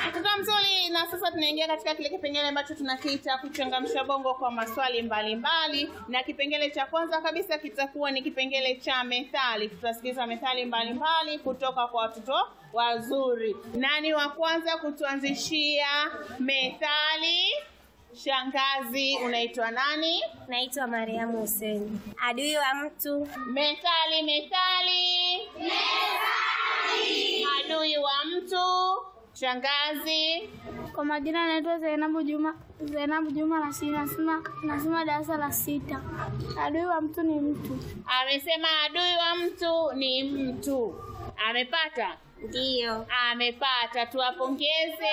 Mtoto mzuri, na sasa tunaingia katika kile kipengele ambacho tunakiita kuchangamsha bongo kwa maswali mbalimbali mbali. Na kipengele cha kwanza kabisa kitakuwa ni kipengele cha methali. Tutasikiza methali mbalimbali mbali kutoka kwa watoto wazuri. Nani wa kwanza kutuanzishia methali? Shangazi, unaitwa nani? Naitwa Mariamu Hussein. Adui wa mtu Methali, methali. Methali. Adui wa mtu. Shangazi. Kwa majina naitwa Zainabu Juma, Zainabu Juma Rashid, nasema nasema darasa la sita. Adui wa mtu ni mtu. Amesema adui wa mtu ni mtu. Amepata? ndiyo. Amepata, tuwapongeze.